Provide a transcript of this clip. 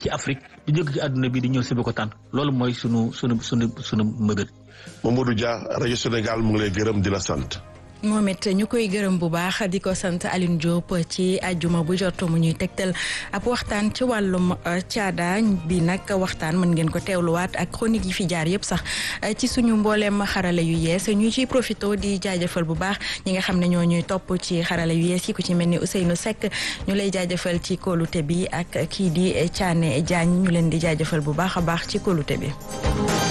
ci Afrique di jóge ci àdduna bi di ñëw Sébikotane loolu mooy sunu sunu sunu sunu mëbët. Mamadou Dia rajo Sénégal mu ngi lay gërëm di la sant. moom it ñu koy gërëm bu baax di ko sant Aline Diop ci àjjuma bu jot mu ñuy tegtal ab waxtaan ci wàllum caada bi nag waxtaan mën ngeen ko teewluwaat ak chronique yi fi jaar yëpp sax ci suñu mbooleem xarala yu yees ñu ciy profito di jaajëfal bu baax ñi nga xam ne ñoo ñuy topp ci xarala yu yees yi ku ci mel ni Ousseynou Seck ñu lay jaajëfal ci kóolute bi ak kii di Thiané Diagne ñu leen di jaajëfal bu baax a baax ci kóolute bi.